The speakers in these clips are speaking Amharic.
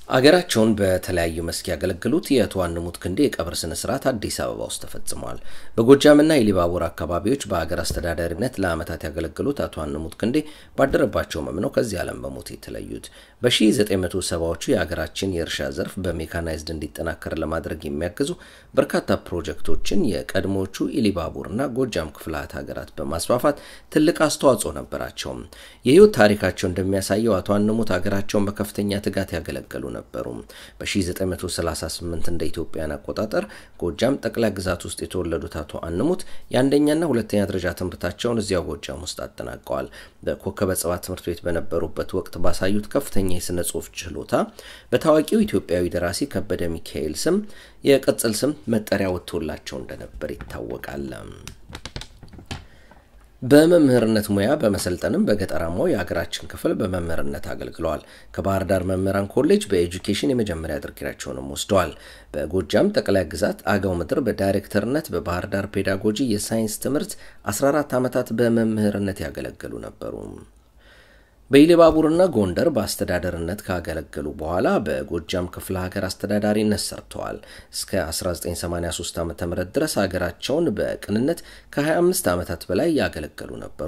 አገራቸውን በተለያዩ መስክ ያገለገሉት የአቶ አንሙት ክንዴ የቀብር ስነ ስርዓት አዲስ አበባ ውስጥ ተፈጽሟል። በጎጃምና የሊባቡር አካባቢዎች በሀገር አስተዳዳሪነት ለዓመታት ያገለገሉት አቶ አንሙት ክንዴ ባደረባቸው ሕመም ነው ከዚህ ዓለም በሞት የተለዩት። በ1970ዎቹ የሀገራችን የእርሻ ዘርፍ በሜካናይዝድ እንዲጠናከር ለማድረግ የሚያግዙ በርካታ ፕሮጀክቶችን የቀድሞዎቹ ኢሊባቡርና ጎጃም ክፍላት ሀገራት በማስፋፋት ትልቅ አስተዋጽኦ ነበራቸው። የህይወት ታሪካቸው እንደሚያሳየው አቶ አንሙት ሀገራቸውን በከፍተኛ ትጋት ያገለገሉ ነበሩ። በ1938 እንደ ኢትዮጵያን አቆጣጠር ጎጃም ጠቅላይ ግዛት ውስጥ የተወለዱት አቶ አንሙት የአንደኛና ሁለተኛ ደረጃ ትምህርታቸውን እዚያው ጎጃም ውስጥ አጠናቀዋል። በኮከበ ጽባህ ትምህርት ቤት በነበሩበት ወቅት ባሳዩት ከፍተኛ የሥነ ጽሑፍ ችሎታ በታዋቂው ኢትዮጵያዊ ደራሲ ከበደ ሚካኤል ስም የቅጽል ስም መጠሪያ ወጥቶላቸው እንደነበር ይታወቃል። በመምህርነት ሙያ በመሰልጠንም በገጠራማው የሀገራችን ክፍል በመምህርነት አገልግለዋል። ከባህር ዳር መምህራን ኮሌጅ በኤጁኬሽን የመጀመሪያ ዲግሪያቸውንም ወስደዋል። በጎጃም ጠቅላይ ግዛት አገው ምድር በዳይሬክተርነት፣ በባህር ዳር ፔዳጎጂ የሳይንስ ትምህርት 14 ዓመታት በመምህርነት ያገለገሉ ነበሩ። በኢሊባቡርና ጎንደር በአስተዳደርነት ካገለገሉ በኋላ በጎጃም ክፍለ ሀገር አስተዳዳሪነት ሰርተዋል። እስከ 1983 ዓ ም ድረስ ሀገራቸውን በቅንነት ከ25 ዓመታት በላይ ያገለገሉ ነበሩ።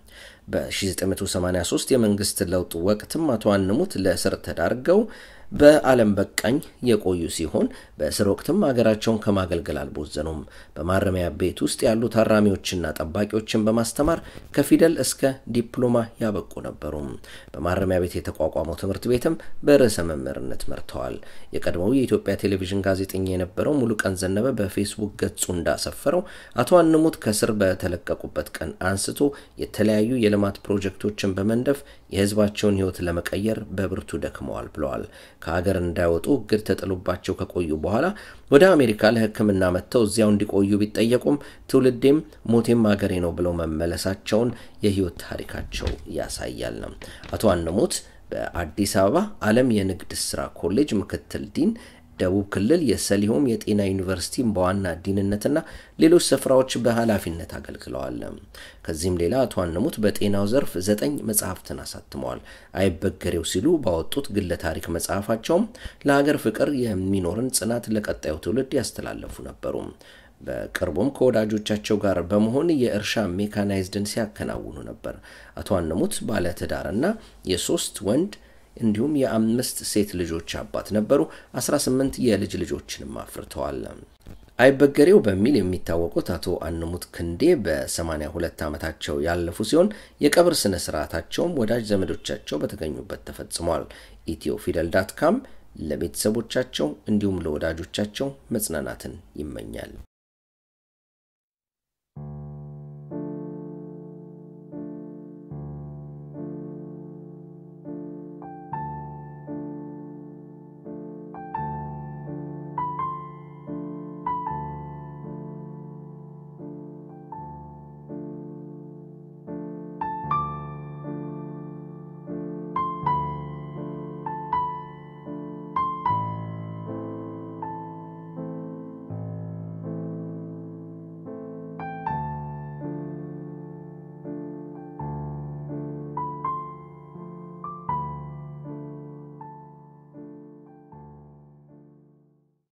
በ1983 የመንግስት ለውጥ ወቅትም አቶ አንሙት ለእስር ተዳርገው በዓለም በቃኝ የቆዩ ሲሆን በእስር ወቅትም ሀገራቸውን ከማገልገል አልቦዘኑም። በማረሚያ ቤት ውስጥ ያሉ ታራሚዎችና ጠባቂዎችን በማስተማር ከፊደል እስከ ዲፕሎማ ያበቁ ነበሩ። በማረሚያ ቤት የተቋቋመው ትምህርት ቤትም በርዕሰ መምህርነት መርተዋል። የቀድሞው የኢትዮጵያ ቴሌቪዥን ጋዜጠኛ የነበረው ሙሉቀን ዘነበ በፌስቡክ ገጹ እንዳሰፈረው አቶ አንሙት ከእስር በተለቀቁበት ቀን አንስቶ የተለያዩ የልማት ፕሮጀክቶችን በመንደፍ የሕዝባቸውን ሕይወት ለመቀየር በብርቱ ደክመዋል ብለዋል። ከሀገር እንዳይወጡ እግድ ተጥሎባቸው ከቆዩ በኋላ ወደ አሜሪካ ለሕክምና መጥተው እዚያው እንዲቆዩ ቢጠየቁም ትውልዴም ሞቴም ሀገሬ ነው ብለው መመለሳቸውን የህይወት ታሪካቸው ያሳያል። አቶ አንሙት በአዲስ አበባ ዓለም የንግድ ስራ ኮሌጅ ምክትል ዲን ደቡብ ክልል የሰሊሆም የጤና ዩኒቨርሲቲ በዋና ዲንነትና ሌሎች ስፍራዎች በኃላፊነት አገልግለዋል። ከዚህም ሌላ አቶ አንሙት በጤናው ዘርፍ ዘጠኝ መጽሐፍትን አሳትመዋል። አይበገሬው ሲሉ ባወጡት ግለ ታሪክ መጽሐፋቸውም ለሀገር ፍቅር የሚኖርን ጽናት ለቀጣዩ ትውልድ ያስተላለፉ ነበሩ። በቅርቡም ከወዳጆቻቸው ጋር በመሆን የእርሻ ሜካናይዝድን ሲያከናውኑ ነበር። አቶ አንሙት ባለትዳርና የሶስት ወንድ እንዲሁም የአምስት ሴት ልጆች አባት ነበሩ። 18 የልጅ ልጆችንም አፍርተዋል። አይበገሬው በሚል የሚታወቁት አቶ አንሙት ክንዴ በ82 ዓመታቸው ያለፉ ሲሆን የቀብር ስነ ስርዓታቸውም ወዳጅ ዘመዶቻቸው በተገኙበት ተፈጽሟል። ኢትዮ ፊደል ዳት ካም ለቤተሰቦቻቸው እንዲሁም ለወዳጆቻቸው መጽናናትን ይመኛል።